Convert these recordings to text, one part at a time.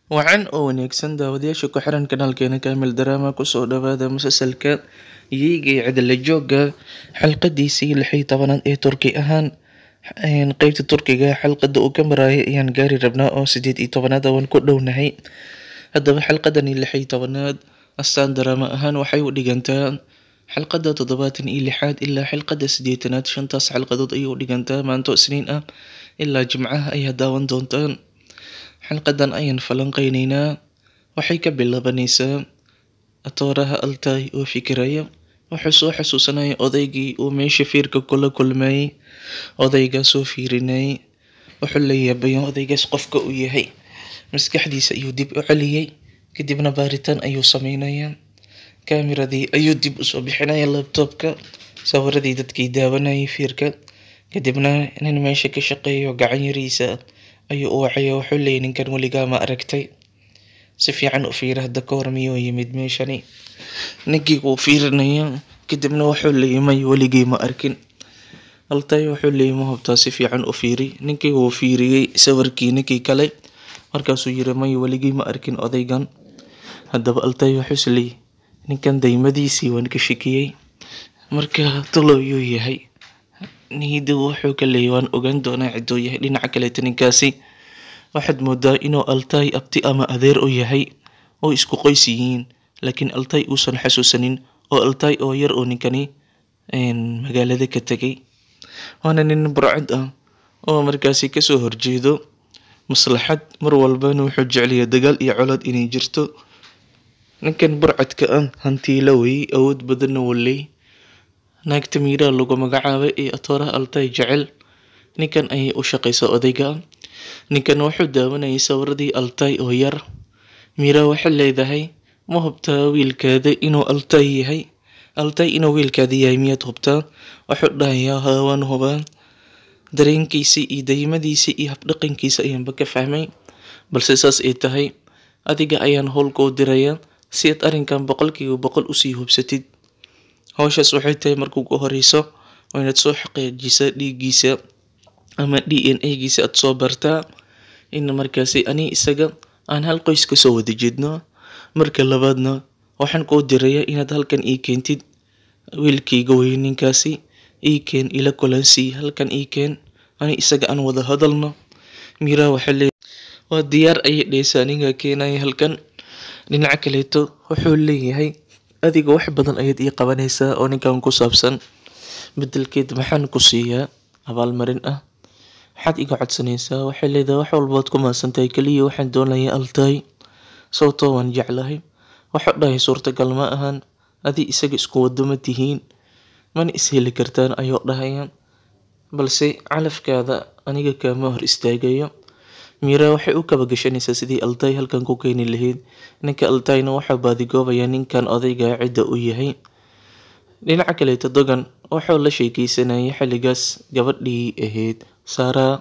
Wacan oo wanaagsan daawadayaasha ku xiran kanaalkeena Kaamil Drama kusoo dhawaada musalsalka Yiga iyo Cidla Jooga xalqadiisii lix iyo tobanaad ee Turki ahaan qeybta Turkiga xalqada uu ka marayay ayaan gaari rabnaa oo sideed iyo tobanaad waan ku dhownahay haddaba xalqadani lix iyo tobanaad astaan drama ahaan waxay u dhigantaa xalqada toddobaatan iyo lixaad ilaa xalqada sideetanaad shantaas xalqadood ayay u dhigantaa maanto isniin ah ilaa jimcaha ayaa daawan doontaan xalqadan ayaan falanqeyneynaa waxay ka bilaabanaysaa atooraha altay oo fikiraya wuxuu soo xasuusanaya odaygii uu meesha fiirka kula kulmayay odaygaasoo fiirinayay wuxuu la yaabaya odaygaas qofka uu yahay maskaxdiisa ayuu dib u celiyey kadibna baaritaan ayuu sameynayaa kaamiradii ayuu dib usoo bixinaya labtoobka sawiradii dadkii daawanayay fiirka kadibna nin meesha ka shaqeeyo gacan yariisa ayuu u wacaya wuxuu leeyay ninkan weligaa ma aragtay si fiican u fiira hadda ka hor miyuu yimid meeshani ninkii wuu fiirinaya kadibna wuxuu leeyay may weligii ma arkin altay wuxuu leeyay ma hubtaa si fiican u fiiri ninkii wuu fiiriyey sawirkii ninkii kale markaasuu yiri may weligii ma arkin odaygan haddaba altay wuxuu isleeyay ninkan daymadiisii waan ka shakiyey marka taloyuu yahay niyadda wuxuu ka leeyay waan ogaan doonaa ciduu yahay dhinaca kaleeta ninkaasi waxaad moodaa inuu altay abti ama adeer u yahay oo isku qoys yihiin laakiin altay uusan xasuusanin oo altay oo yar oo ninkani magaalada ka tegay waana nin burcad ah oo markaasi kasoo horjeedo maslaxad mar walbana wuxuu jeceliyaa dagaal iyo colaad inay jirto ninkan burcadka ah hantiila wey awood badanna waley naagta miiraha lagu magacaabay ee atooraha altay jecel ninkan ayay u shaqaysaa odayga ninkan wuxuu daawanayay sawiradii altay oo yar miiraha waxay leedahay ma hubtaa wiilkaada inuu altay yahay altay inuu wiilkaada yahay miyaad hubtaa wuxuu dhahayaa haa waan hubaa dareenkiisii iyo daymadiisii iyo habdhaqankiisa ayaanba ka fahmay balse saas ay tahay adiga ayaan howlkuu dirayaa si aad arrinkan boqolkiiba boqol usii hubsatid howshaas waxay tahay markuu ku horeyso waa inaad soo xaqiijisaa dhiiggiisa ama d n a giisa aad soo bartaa in markaasi ani isaga aan hal qoys kasoo wada jeedno marka labaadna waxaan kuu dirayaa inaad halkan ii keentid wiilkayga wey ninkaasi ii keen ila kulansii halkan ii keen ani isaga aan wada hadalno miiraha waxaa leeyahay waa diyaar ayay dhehaysaa aniga keenaya halkan dhinaca kaleeto wuxuu leeyahay adiga wax badan ayaad ii qabanaysaa oo ninkan ku saabsan bedelkeed maxaan ku siiyaa abaalmarin ah maxaad iga codsanaysaa waxay leedahay wax walbaad ku maadsantahay keliya waxaan doonayaa altay sababtoo waan jeclahay waxuu dhahay suurtagal ma ahan adi isaga isku wado ma tihiin mana isheli kartaan ayuu dhahaya balse calafkaada aniga kaama hor istaagayo miira waxay u kaba gashanaysaa sidii altay halkan ku keeni lahayd ninka altayna waxaa baadigoobayaa ninkan odayga cidda u yahay dhinaca kaleeto dogan wuxuu la sheekeysanayay xilligaas gabadhii ahayd saaraa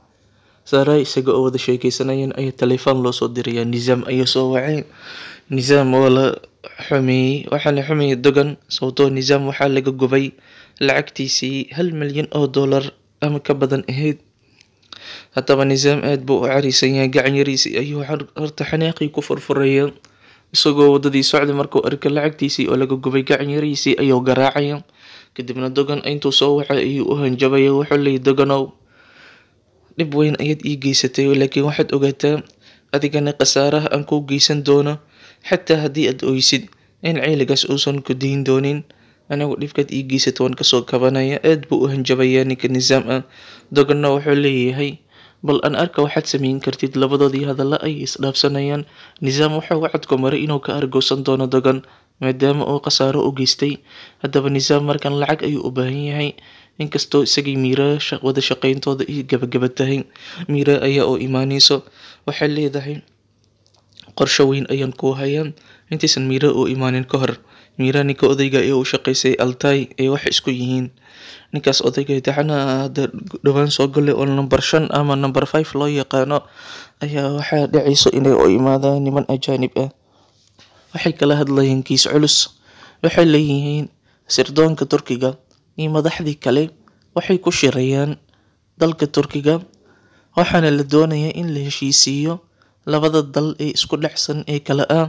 saaraa isaga oo wada sheekeysanayeen ayaa taleefon loo soo dirayaa nisaam ayuu soo wacay nisaam waa la xumeeyey waxaa la xumeeyey dogan sababtoo nisaam waxaa laga gubay lacagtiisii hal milyan oo dollar ama ka badan ahayd haddaba nisaam aada buu u cariisan yahay gacan yariisii ayuu horta xanaaqii ku furfuraya isagoo wadadii socda markuu arka lacagtiisii oo laga gubay gacan yariisii ayuu garaacaya kadibna dogan intuu soo wacay ayuu u hanjabaya wuxuu leeyay doganow dhib weyn ayaad ii geysatay laakiin waxaad ogaataa adigana khasaaraha aan kuu geysan doono xataa haddii aad oysid in ceyligaas uusan ku dayn doonin anigu dhibkaad ii geysata waan kasoo kabanaya aad buu u hanjabayaa ninka nisaam ah doganna wuxuu leeyahay bal aan arka waxaad sameyn kartid labadoodii hadalla ay isdhaafsanayaan nisaam wuxuu wacadku maray inuu ka argoosan doono dogan maadaama uu khasaaro u geystay haddaba nisaam markan lacag ayuu u baahan yahay inkastoo isagii miira wada shaqeyntooda iyo gabagaba tahay miira ayaa oo imaaneyso waxay leedahay qorsho weyn ayaan kuu hayaa intaysan miira u imaanin ka hor miira ninka odayga ee u shaqeysay altay ee wax isku yihiin ninkaas odayga dacana hadda dhowaan soo gallay oo number shan ama number five loo yaqaano ayaa waxaa dhacayso inay u imaadaan niman ajaanib ah waxay kala hadlayeen kiis culus waxay leeyihiin sirdoonka turkiga iyo madaxdii kale waxay ku shirayaan dalka turkiga waxaana la doonayaa in la heshiisiiyo labada dal ee isku dhexsan ee kala ah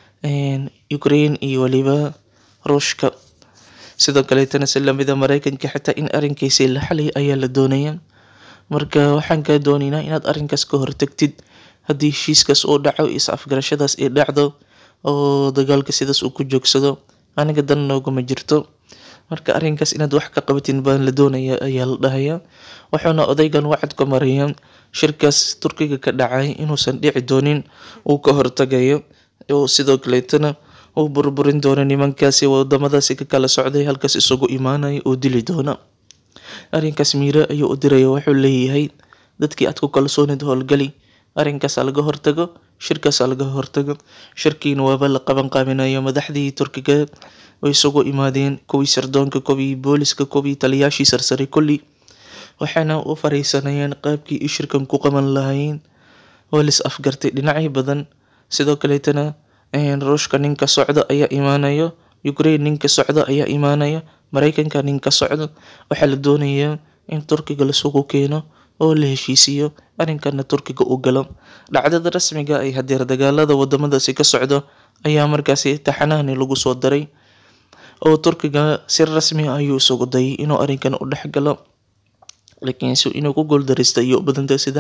Ukraine iyo waliba Ruushka sidoo kaleetana si lamida Mareykanka xitaa in arrinkiisi la xaliyo ayaa la doonayaa marka waxaan kaa doonaynaa inaad arrinkaas ka hortagtid haddii heshiiskaas uu dhaco is afgarashadaas ay dhacdo oo dagaalka sidaas uu ku joogsado aniga dan nooguma jirto marka arrinkaas inaad wax ka qabatin baan la doonayaa ayaa la dhahayaa wuxuuna odaygan wacad ku marayaa shirkaas turkiga ka dhacay inuusan dhici doonin uu ka hortagayo oo sidoo kaleetana uu burburin doono nimankaasi wadamadaasi ka kala socday halkaas isugu imaanaya oo dili doona arrinkaas miire ayuu u diraya wuxuu leeyahay dadkii aad ku kalsoonid howlgali arrinkaas laga hortago shirkaas laga hortago shirkiina waaba la qaban qaabinayo madaxdii turkiga way isugu imaadeen kuwii sirdoonka kuwii booliska kuwii taliyaashii sarsare kulli waxaana u fariisanayeen qaabkii ay shirkan ku qaban lahaayeen waa lis afgartay dhinacyo badan sidoo kaleetana ruushka ninka socda ayaa imaanayo ukraine ninka socda ayaa imaanaya mareykanka ninka socda waxaa la doonayaa in turkiga lasugu keeno oo la heshiisiyo arrinkana turkiga u galo dhacdada rasmiga ay hadeer dagaalada wadamadaasi ka socdo ayaa markaasi taxanahani lagu soo daray oo turkiga si rasmi ah ayuu isugu dayay inuu arrinkan u dhex galo laakiin si inuu ku guuldareysta iyo badanta sida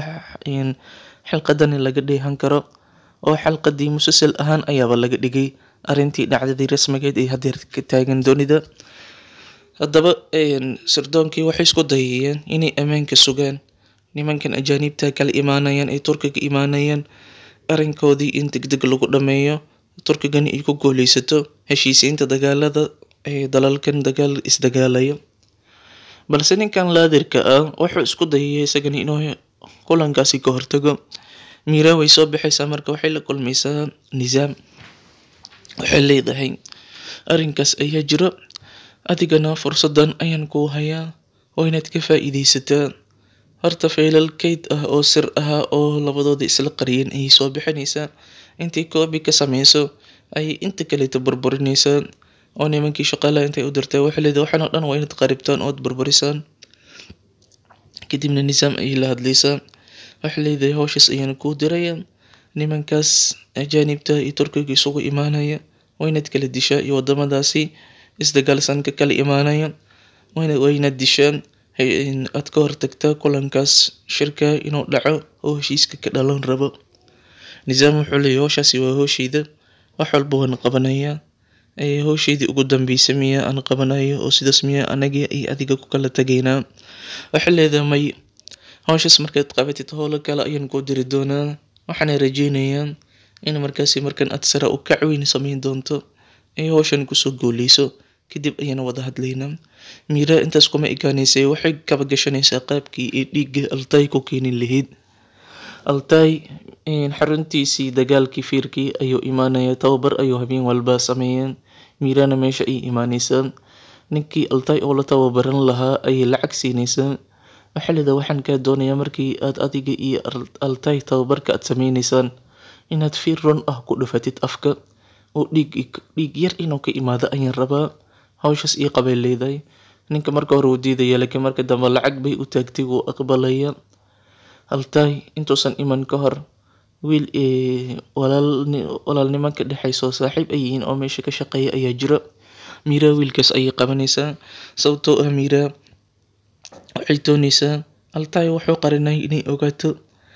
xilqadani laga dheehan karo oo xalqadii musalsal ahaan ayaaba laga dhigay arrintii dhacdadii rasmigeed ee hadeer ka taagan doonida haddaba sirdoonkii waxay isku dayayeen inay ammaanka sugaan nimankan ajaaniibta kala imaanayaan ee turkiga imaanayaan arrinkoodii in degdeg lagu dhameeyo turkigana ay ku guuleysato heshiisiinta dagaalada ee dalalkan dagaal isdagaalaya balse ninkan laadirka ah wuxuu isku dayaya isagana inuu kulankaasi ka hortago miira way soo baxaysaa marka waxay la kulmaysaa nisaam waxay leedahay arrinkaas ayaa jiro adigana fursadan ayaan kuu hayaa oo inaad ka faa-iideysataa horta faylal kayd ah oo sir ah oo labadooda isla qariyeen ayay soo bixinaysaa intii koobi ka sameyso ayay inta kaleeta burburinaysaa oo nimankii shaqaalaha intay u dirtay waxay leedahay waxaan oo dhan waa inaad qaribtaan ood burburisaan kadibna nisaam ayay la hadlaysaa waxay leedahay howshaas ayaana kuu diraya nimankaas ajaanibta iyo turkiga isugu imaanaya waa inaad kala dishaa iyo wadamadaasi isdagaalsan ka kala imaanaya waa inaad dishaan aad ka hortagtaa kulankaas shirka inuu dhaco oo heshiiska ka dhalan rabo nisaam wuxuu leeyahy howshaasi waa howshayda wax walba waan qabanayaa howshaydii ugu dambeysa miya aan qabanayo oo sidaas miya anagii iyo adiga ku kala tagaynaa waxay leedahay may howshaas markaad qabatid howlo kale ayaan kuu diri doonaa waxaana rajeynayaa in markaasi markan aad sare u kac weyn sameyn doonto ay howshan kusoo guuleyso kadib ayaana wada hadlaynaa miira intaas kuma ekaaneysay waxay kaba gashanaysaa qaabkii ee dhiigga altay ku keeni lahayd altay xaruntiisii dagaalkii fiirkii ayuu imaanaya tababar ayuu habeen walba sameeyeen miirana meesha ay imaaneysaa ninkii altay oo la tababaran lahaa ayay lacag siinaysaa waxaa leedahay waxaan kaa doonayaa markii aad adiga iyo altay tababarka aad sameyneysaan inaad fiir run ah ku dhufatid afka oo dhiig dhiig yar inuu ka imaado ayaan rabaa howshaas ii qabay leedahay ninka marka hore uu diidaya laakiin marka dambe lacag bay u taagtay wuu aqbalaya altay intuusan iman ka hor wiil walaalnimo ka dhexeyso saaxiib ay yihiin oo meesha ka shaqeeya ayaa jira miira wiilkaas ayay qabanaysaa sababtoo ah miira waxay dooneysaa altay wuxuu qarinay inay ogaato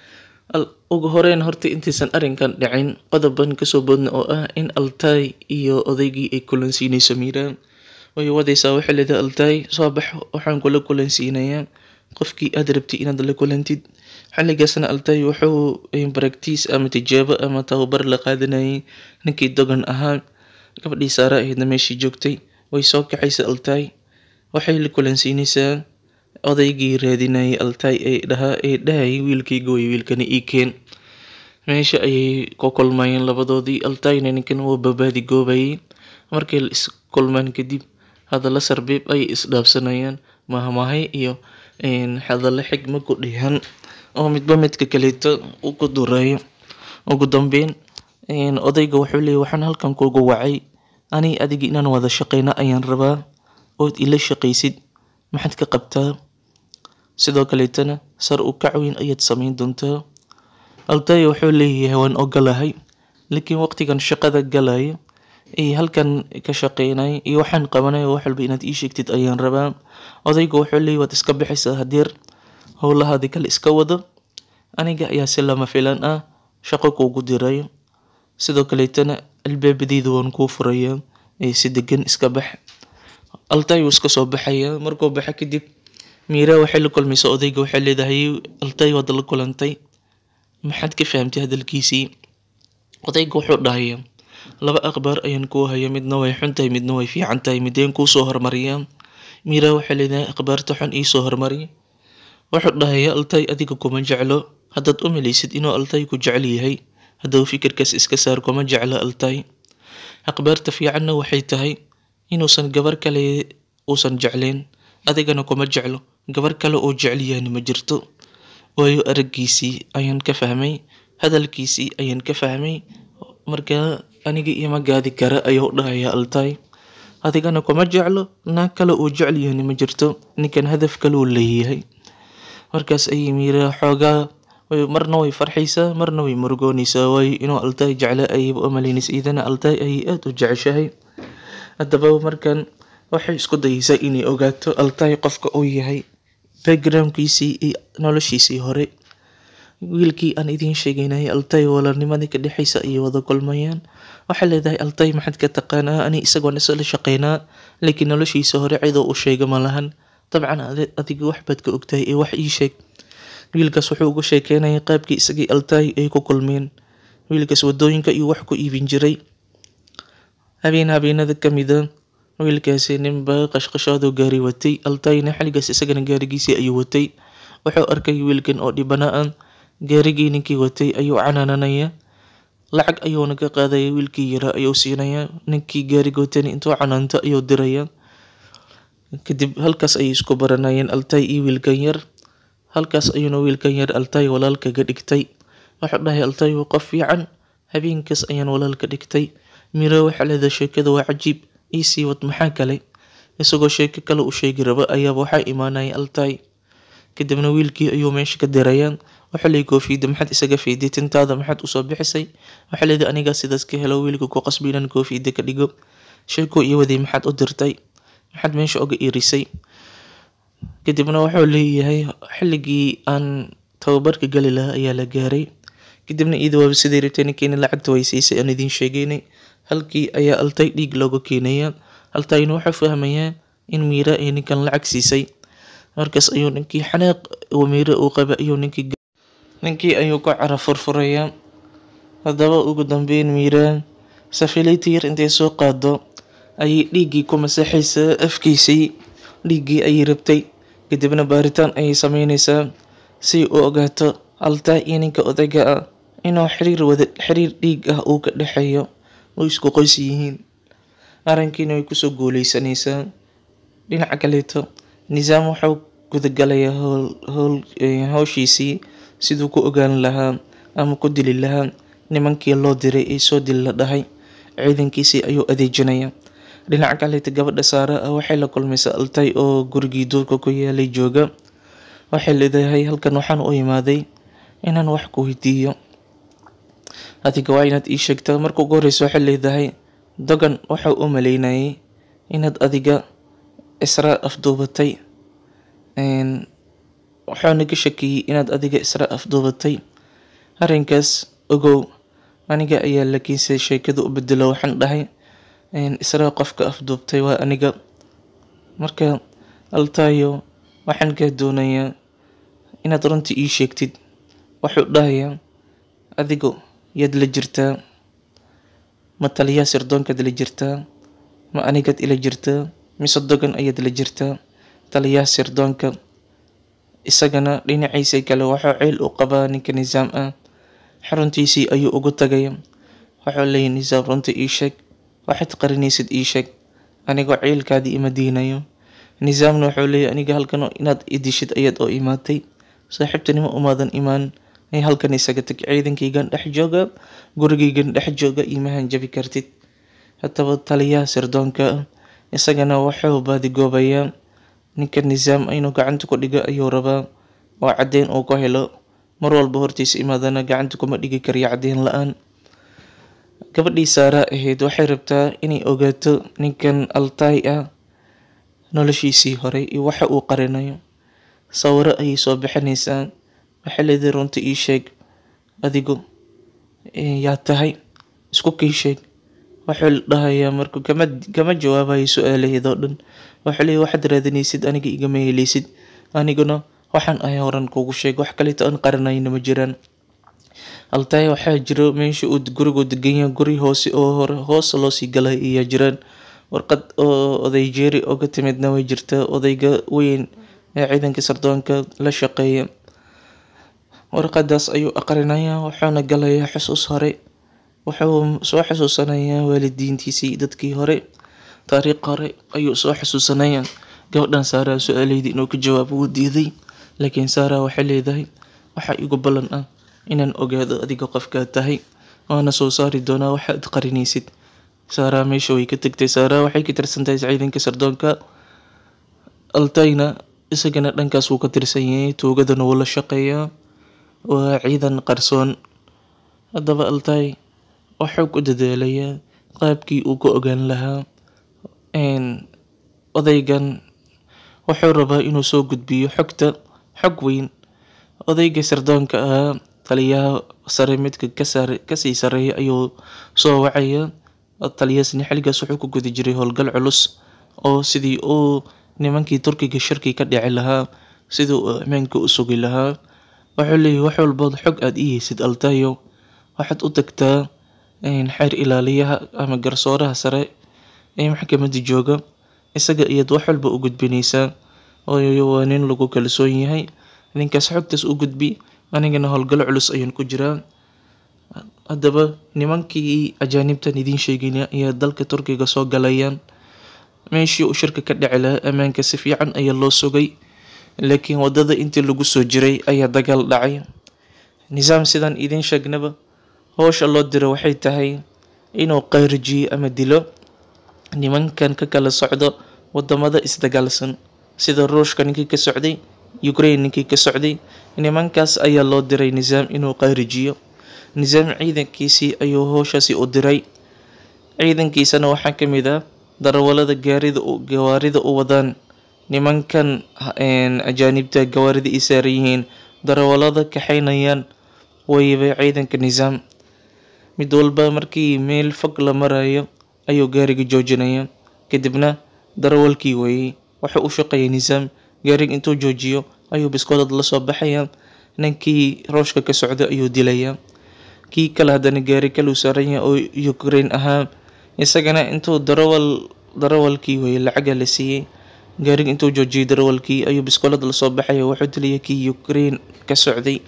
ugu horeyn horta intaysan arrinkan dhicin qodoban kasoo boodna oo ah in altay iyo odaygii ay kulansiinayso miira way wadaysaa waxay leedahay altay soo bax waxaan kula kulansiinayaa qofkii aad rabtay inaad la kulantid xilligaasna altay wuxuu baraktiis ama tijaabo ama tababar la qaadanayay ninkii dogan ahaa gabadhii saare ahaydna meeshii joogtay way soo kaxaysa altay waxay la kulansiinaysaa odaygii raadinayay altay ee dhahaa ee dhahayay wiilkayga way wiilkana ii keen meesha ayay ku kulmayeen labadoodii altayna ninkan wuu babaadi goobayay markay is kulmaan kadib hadalla sarbeeb ayay isdhaafsanayaan mahmahay iyo hadalla xigma ku dhihan oo midba midka kaleeto uu ku durayo ugu dambeyn odayga wuxuu leeyahy waxaan halkan kugu wacay ani adiga inaan wada shaqeyno ayaan rabaa ood ila shaqaysid maxaad ka qabtaa sidoo kaleetana sar u kac weyn ayaad sameyn doontaa altay wuxuu leeyahay waan ogolahay laakiin waqtigan shaqada galayo iyo halkan ka shaqeynay iyo waxaan qabanay wax walba inaad ii sheegtid ayaan rabaa odayga wuxuu leeyahay waad iska bixaysaa hadeer howlahaadi kale iska wado aniga ayaa si lama filan ah shaqo kuugu diray sidoo kaleetana albaabadeyda waan kuu furayaa ee si degan iska bax altay wuu iska soo baxayaa markuu baxa kadib miira waxay la kulmaysa odayga waxay leedahay altay waad la kulantay maxaad ka fahamtay hadalkiisii odayga wuxuu dhahayaa laba akhbaar ayaan kuu haya midna way xun tahay midna way fiican tahay mideen kuusoo hormariyaa miira waxay leedahay akhbaarta xun iisoo hormari wuxuu dhahayaa altay adiga kuma jeclo haddaad u malaysid inuu altay ku jecel yahay haddaba fikirkaas iska saar kuma jeclo altay akhbaarta fiicanna waxay tahay inuusan gabar kale uusan jeclayn adigana kuma jeclo gabar kale oo jecel yahayna ma jirto waayo araggiisii ayaan ka fahmay hadalkiisii ayaan ka fahmay markaa aniga ima gaadi kara ayuu dhahayaa altay adigana kuma jeclo naag kale oo jecel yahayna ma jirto ninkan hadaf kale uu leeyahay markaas ayay miira xoogaa marna way farxaysaa marna way murugoonaysaa waayo inuu altay jecla ayayba u malaynaysa idana altay ayay aada u jeceshahay haddaba markan waxay isku dayaysaa inay ogaato altay qofka uu yahay backgroundkiisii iyo noloshiisii hore wiilkii aan idiin sheegaynay altay walaalnimadii ka dhexaysa ayay wada kulmayaan waxay leedahay altay maxaad ka taqaanaa ani isagoon isla shaqeynaa laakiin noloshiisa hore cidoo u sheega ma lahan dabcan adiga wax baad ka ogtahay ee wax ii sheeg wiilkaas wuxuu uga sheekeynayay qaabkii isagii altay ay ku kulmeen wiilkaas wadooyinka iyo wax ku iibin jiray habeen habeenada ka mida wiilkaasi ninba qashqashaadoo gaari watay altayna xilligaas isagana gaarigiisii ayuu watay wuxuu arkay wiilkan oo dhibana ah gaarigii ninkii watay ayuu canaananaya lacag ayuuna ka qaadaya wiilkii yaraa ayuu siinaya ninkii gaariga watayna intuu canaanto ayuu diraya kadib halkaas ayay isku baranayeen altay iyo wiilkan yar halkaas ayuuna wiilkan yar altay walaal kaga dhigtay wuxuu dhahay altay waa qof fiican habeenkaas ayaan walaal ka dhigtay miro waxaa leedahay sheekada waa cajiib iisii wad maxaa kale isagoo sheeko kale u sheegi raba ayaaba waxaa imaanaya altay kadibna wiilkii ayuu meesha ka dirayaan waxaa leeyahy koofiyadda maxaad isaga fiiday tintaada maxaad usoo bixisay waxaa leedahay anigaa sidaas ka helo wiilka ku qasbi inaan koofiyadda ka dhigo sheeko iyo waday maxaad u dirtay maxaad meesha oga irisay kadibna wuxuu leeyahay xilligii aan tababarka gali lahaa ayaa la gaaray kadibna iyada waaba siday rabtay ninkiina lacagta way siisay aan idiin sheegaynay halkii ayaa altay dhiig looga keenaya altayna wuxuu fahmayaa in miira ay ninkan lacag siisay markaas ayuu ninkii xanaaq miira uu qaba ayuu ninkii ninkii ayuu ku cara furfuraya haddaba ugu dambeyn miira safilayti yar intay soo qaado ayay dhiiggii ku masaxaysaa afkiisii dhiiggii ayay rabtay kadibna baaritaan ayay sameynaysaa si u ogaato altay iyo ninka odayga ah inuu xiriir wada xiriir dhiig ah uu ka dhexeeyo oo isku qoys yihiin arrinkiina way kusoo guuleysanaysaa dhinaca kaleeto nisaam wuxuu gudagalayaa howl howl howshiisii siduu ku ogaan lahaa ama ku dili lahaa nimankii loo diray ee soo dil la dhahay ciidankiisii ayuu adeejinaya dhinaca kaleeta gabadha saara ah waxay la kulmaysaa altay oo gurigii duurka ku yaalay jooga waxay leedahay halkan waxaan u imaaday inaan wax ku weydiiyo adiga waa inaad ii sheegtaa marka ugu horeysa waxay leedahay dogan waxau u maleynayay inaad adiga israa afduubatay waxaana ka shakiyey inaad adiga israa afduubatay arrinkaas ogow aniga ayaa laakiinse sheekada u bedelo waxaan dhahay israa qofka afduubtay waa aniga marka altaayo waxaan kaa doonayaa inaad runtii ii sheegtid wuxuu dhahayaa adigu yaad la jirtaa ma taliyaa sirdoonkaad la jirtaa ma anigaad ila jirtaa mise dogan ayaad la jirtaa taliyaha sirdoonka isagana dhinaciisa kale waxuu ceel u qabaa ninka nisaam ah xaruntiisii ayuu ugu tagaya wuxuu leeyahy nisaam runta ii sheeg waxaad qarinaysid ii sheeg anigoo ceelkaadii ima diinayo nisaamna wuxuu leeyahy aniga halkan inaad idishid ayaad oo imaatay saaxiibtinimo umaadan imaan ay halkan isaga tag ciidankaygan dhex jooga gurigaygan dhex jooga imahan jabi kartid haddaba taliyaha sirdoonka isagana wuxuu baadigoobayaa ninka nisaam inuu gacanta ku dhigo ayuu rabaa oo caddeyn uu ku helo mar walba hortiisa imaadana gacanta kuma dhigi kariyo caddeyn la-aan gabadhii saara ahayd waxay rabtaa inay ogaato ninkan altaay ah noloshiisii hore iyo waxa uu qarinayo sawiro ayay soo bixinaysaa waxay leedahay runta ii sheeg adigu yaa tahay isku kii sheeg waxuu dhahayaa marka kama kama jawaabayo su-aalaheedoo dhan waxuu leeyahy waxaad raadinaysid aniga igama heleysid aniguna waxaan ahay horan kugu sheeg wax kaleeto aan qaranayna ma jiraan altaay waxaa jiro meesha uu gurigu degan yahay guri hoose oo hore hoos loosii galay ayaa jiraan warqad oo oday jeeri oga timidna way jirtaa odayga weyn ee ciidanka sardoonka la shaqeeya warqadaas ayuu aqrinayaa wuxuuna galayaa xusuus hore wuxuu soo xusuusanayaa waalidiintiisii dadkii hore taariikh hore ayuu soo xusuusanayaa gabadhan saaraa su-aaleydii inuu ka jawaabo wuu diiday laakiin saara waxay leedahay waxaa igu ballan ah inaan ogaado adiga qofkaa tahay waana soo saari doonaa waxaad qarinaysid saara meesha way ka tagtay saara waxay ka tirsantahay ciidanka sardoonka altayna isagana dhankaas wuu ka tirsan yahay tuugadana wuu la shaqeeyaa waa ciidan qarsoon haddaba altay waxuu ku dadaalayaa qaabkii uu ka ogaan lahaa odaygan wuxuu rabaa inuu soo gudbiyo xogta xog weyn odayga sardoonka ahaa taliyaha sare midka kasaar kasii sareeya ayuu soo wacaya taliyaasni xilligaas wuxuu ku guda jiray howlgal culus oo sidii uu nimankii turkiga shirkii ka dhici lahaa sidii uu ammaanka u sugi lahaa wuxuu leeyahy wax walbood xog aada ii heysid altayo waxaad u tagtaa xeer ilaaliyaha ama garsooraha sare ee maxkamadda jooga isaga iyaad wax walba u gudbinaysaa waayo waa nin lagu kalsoon yahay ninkaas xogtaas u gudbi anigana howlgallo culus ayaan ku jiraa haddaba nimankii ajaanibtan idiin sheegayna ayaa dalka turkiga soo galayaan meeshii uu shirka ka dhici lahaa ammaanka si fiican ayaa loo sugay laakiin waddada intii lagu soo jiray ayaa dagaal dhacay nisaam sidaan idiin sheegnaba howsha loo diro waxay tahay inuu qaarijiyo ama dilo nimankan ka kala socdo wadamada isdagaalsan sida ruushka ninkii ka socday ukraine ninkii ka socday nimankaas ayaa loo diray nisaam inuu qaarijiyo nisaam ciidankiisii ayuu howshaasi u diray ciidankiisana waxaa ka mid ah darawalada gaarida gawaarida u wadaan nimankan ajaanibta gawaarida ay saaran yihiin darawalada kaxaynayaan wayba ciidanka nisaam mid walba markii meel fog la marayo ayuu gaariga joojinaya kadibna darawalkii weeyey wuxuu u shaqeeyay nisaam gaariga intuu joojiyo ayuu biskoodad la soo baxaya ninkii rooshka ka socda ayuu dilayaa kii kale haddana gaari kaluu saaran yahay oo ukraine ahaa isagana intuu darawal darawalkii weeyey lacaga la siiyey gaariga intuu joojiyay darawalkii ayuu biskoolad lasoo baxaya wuxuu dilaya kii ukraine ka socday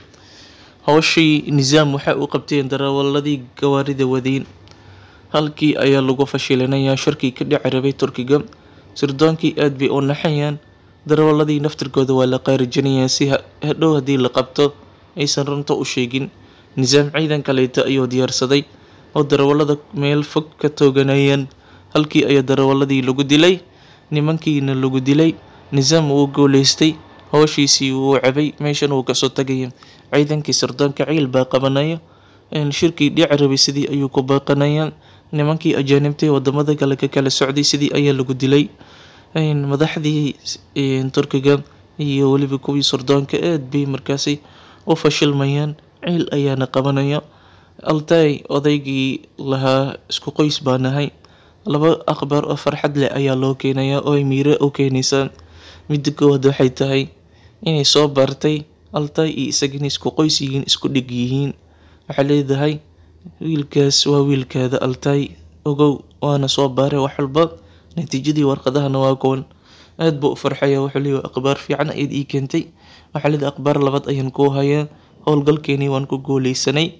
howshii nisaam waxa uu qabteen darawaladii gawaarida wadeen halkii ayaa lagu fashilinayaa shirkii ka dhici rabay turkiga sirdoonkii aad bay u naxayaan darawaladii naftirkooda waa la qaarijinayaa si hadhow haddii la qabto aysan runta u sheegin nisaam ciidan kaleeta ayuu diyaarsaday oo darawalada meel fog ka tooganayaan halkii ayaa darawaladii lagu dilay nimankiina lagu dilay nisaam wuu guuleystay howshiisii wuu cabay meeshan wuu kasoo tagaya ciidankii sirdoonka ciil baa qabanaya shirkii dhici rabay sidii ayuu ku baaqanaya nimankii ajaanibtay wadamada kale ka kala socday sidii ayaa lagu dilay madaxdii turkiga iyo weliba kuwii sirdoonka aad bay markaasi u fashilmayaan ciil ayaana qabanaya altay odaygii lahaa isku qoys baa nahay laba akhbaar oo farxad leh ayaa loo keenayaa oo ay miire u keenaysaa midda koowaad waxay tahay inay soo baartay altay iyo isagana isku qoys yihiin isku dhig yihiin waxay leedahay wiilkaas waa wiilkaada altay ogow waana soo baaray wax walba natiijadii warqadahana waa kuwan aad buu u farxaya wuxuu leeyahay akhbaar fiican ayaad ii keentay waxaa leedahay akhbaar labaad ayaan kuu hayaa howlgalkeenii waan ku guuleysanay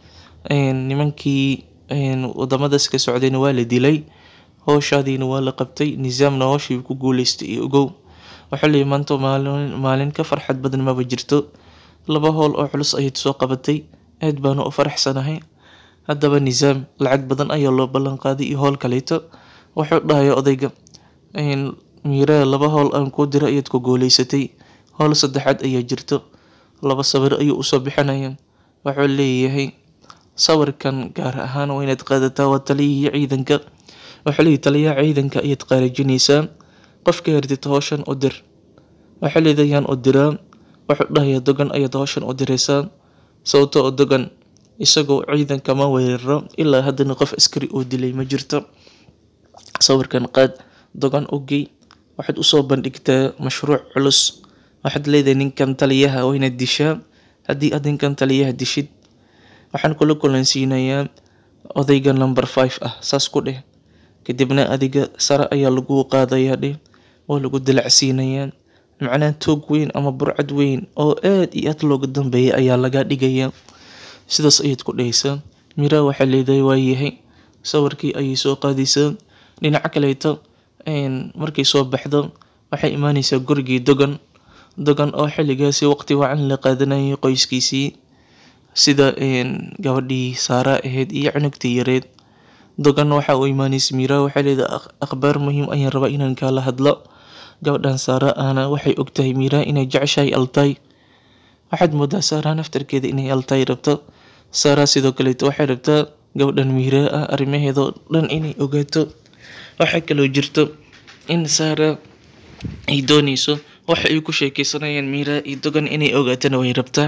nimankii wadamadaas ka socdayna waa la dilay howshaadiina waa la qabtay nisaamna howshii ku guuleystay iyo ogow waxaa leeyahay maanta maalin maalin ka farxad badan maba jirto laba howl oo culus ayaad soo qabatay aad baana u faraxsanahay haddaba nisaam lacag badan ayaa loo ballan qaaday iyo howl kaleeto wuxuu dhahaya odayga miiraa laba howl aan kuu dira ayaad ku guuleysatay howl saddexaad ayaa jirto laba sawir ayuu usoo bixinaya wuxuu leeyahay sawirkan gaar ahaan waa inaad qaadataa waa taliyihii ciidanka wuxuu leeyahay taliyaha ciidanka ayaad qaarajinaysaa qofka herdid howshan u dir waxaa leedayaan u diraa wuxuu dhahayaa dogan ayaad howshan u diraysaa sababtoo oo dogan isagoo ciidanka ma weeraro ilaa haddana qof askari oo dilay ma jirto sawirkan qaad dogan u gey waxaad usoo bandhigtaa mashruuc culus waxaad leedahay ninkan taliyaha waa inaad dishaa haddii aad ninkan taliyaha dishid waxaan kula kulansiinayaa odayga number five ah saas ku dheh kadibna adiga sare ayaa lagu qaadayaa dheh waa lagu dilacsiinayaa macnaha toog weyn ama burcad weyn oo aad iyo aad looga dambeeyay ayaa laga dhigayaa sidaas ayaad ku dhehaysaa mira waxaa leedahay waayahay sawirkii ayay soo qaadaysaa dhinaca kaleeto markay soo baxdo waxay imaaneysaa gurigii dogan dogan oo xilligaasi waqti wacan la qaadanayay qoyskiisii sida gabadhii saara ahayd iyo cunugtii yareed dogan waxa uu imaaneysa mira waxay leedahay akhbaar muhiim ayaan rabaa inaan kaala hadlo gabadhan saara ahna waxay ogtahay mira inay jeceshahay altay waxaad moodaa saara naftarkeeda inay altay rabto saara sidoo kaleeto waxay rabtaa gabadhan mira ah arrimaheedao dhan inay ogaato waxaa kaloo jirto in saara ay dooneyso waxa ay ku sheekeysanayaan mira iyo dogan inay ogaatana way rabtaa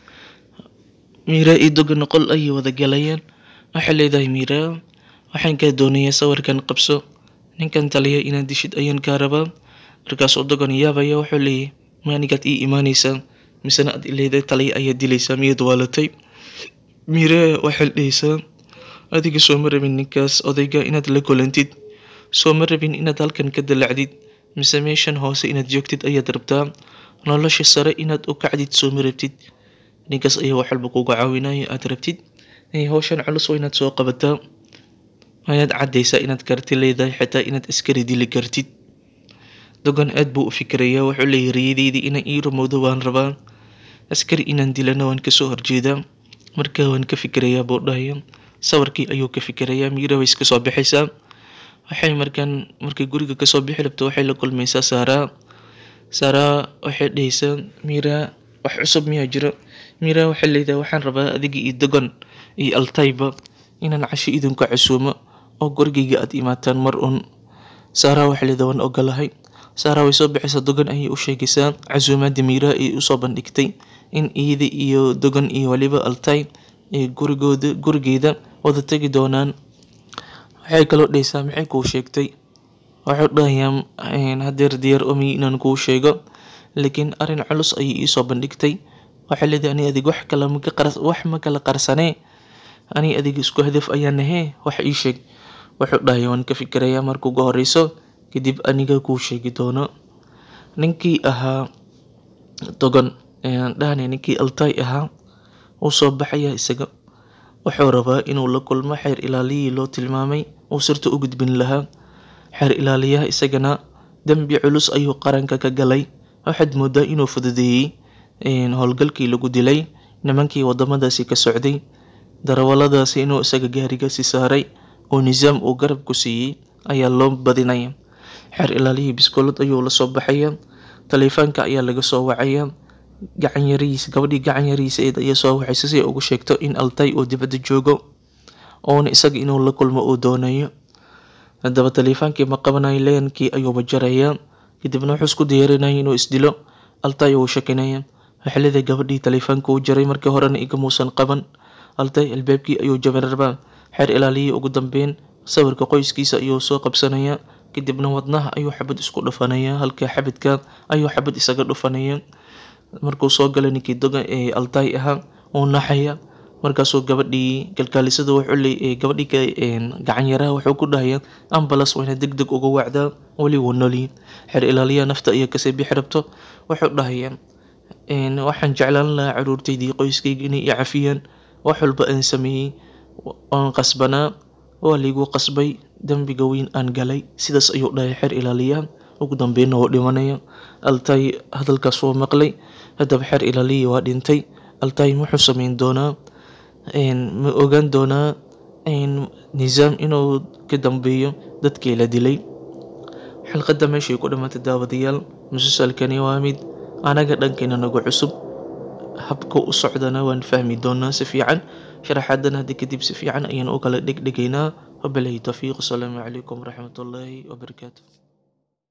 mira iyo dogan qol ayay wada galayaan waxay leedahay mira waxaan kaa doonayaa sawirkan qabso ninkan taliya inaad dishid ayaan kaa rabaa markaasuu dogan yaabaya wuxuu leeyahay ma anigaad ii imaaneysaa misena aad ileedahay taliya ayaad dilaysaa miyaad waalatay mira waxaad dhehaysaa adiga sooma rabin ninkaas odayga inaad la kulantid sooma rabin inaad halkan ka dalacdid mise meeshan hoose inaad joogtid ayaad rabtaa nolosha sare inaad u kacdid sooma rabtid ninkaas ayaa wax walba kuga caawinaya aad rabtid howshan culus waa inaad soo qabataa ayaad caddaysaa inaad karti leedahay xitaa inaad askari dili kartid dogan aad buu u fikirayaa wuxuu leeyahay riyadeydii inaan ii rumowdo waan rabaa askari inaan dilana waan kasoo horjeedaa markaa waan ka fikirayaa buu dhahaya sawirkii ayuu ka fikirayaa miira way iska soo baxaysaa waxay markaan markay guriga kasoo bixi rabto waxay la kulmaysaa saaraa saaraa waxay dhehaysaa miira wax cusub miyaa jiro miira waxay leedahay waxaan rabaa adiga iyo dogon iyo altayba inaan casho idinku casuumo oo gurigayga aad imaataan mar un saaraa waxay leedahay waan ogolahay saaraa way soo bixaysaa dogon ayay u sheegaysaa casuumaadda miira ay usoo bandhigtay in iyada iyo dogon iyo waliba altay ay gurigooda gurigeeda wada tegi doonaan waxay kaloo dhehaysaa maxay kuu sheegtay waxuu dhahayaa hadeer diyaar omi inaan kuu sheego laakiin arrin culus ayay iisoo bandhigtay waxay leedahay ani adig wax kala maka qars wax ma kala qarsanee ani adig isku hadaf ayaa nahee wax ii sheeg wuxuu dhahaya waan ka fikirayaa marka ugu horeyso kadib aniga kuu sheegi doono ninkii ahaa dogon dhahane ninkii altay ahaa wuu soo baxaya isaga wuxuu rabaa inuu la kulmo xeer ilaaliyihii loo tilmaamay uu sirta u gudbin lahaa xeer ilaaliyaha isagana dembi culus ayuu qaranka ka galay waxaad moodaa inuu fududeeyey howlgalkii lagu dilay nimankii wadamadaasi ka socday darawaladaasi inuu isaga gaarigaasi saaray oo nisaam uu garab ku siiyey ayaa loo badinaya xeer ilaaliyihii biskoolad ayuu la soo baxaya taleefaanka ayaa laga soo wacaya gacan yarihiisa gabadhii gacan yarihiisa eed ayaa soo waxaysa si ay ugu sheegto in altay uu dibadda joogo oona isaga inuu la kulmo uu doonayo haddaba taleefaankii ma qabanayo leenkii ayuuba jaraya kadibna wuxuu isku diyaarinaya inuu isdilo altay uu shakinaya waxay leedahay gabadhii taleefaanka uu jaray markii horena igamuusan qaban altay albaabkii ayuu jaban rabaa xeer ilaaliyihii ugu dambeyn sawirka qoyskiisa ayuu soo qabsanaya kadibna wadnaha ayuu xabad isku dhufanaya halka xabadka ayuu xabad isaga dhufanaya markuu soo galay ninkii dogan ee altay ahaa uu naxaya markaasuu gabadhii kalkaalisada wuxuu leey gabadhii gacan yaraha wuxuu ku dhahaya ambalas wayna deg deg uga wacdaa weli wuu nolyi xeer ilaaliyaha nafta ayaa kasii bixi rabto wuxuu dhahaya waxaan jeclaan lahaa caruurtaydii qoyskayga inay i cafiyaan wax walba aan sameeyey oon qasbanaa waa laygu qasbay dembiga weyn aan galay sidaas ayuu dhahay xeer ilaaliyaha ugu dambeynna wuu dhimanaya altay hadalkaas wuu maqlay haddaba xeer ilaaliyii waa dhintay altay muxuu sameyn doonaa ma ogaan doonaa nisaam inuu ka dambeeyo dadkii la dilay xalqadda meeshay ku dhamaatay daawadayaal musalsalkani waa mid anaga dhankeena nagu cusub habka u socdana waan fahmi doonaa si fiican sharaxaadan hadda kadib si fiican ayaan u kala dhegdhegaynaa wabilahi tawfiiq asalaamu calaykum waraxmatullaahi wabarakaatu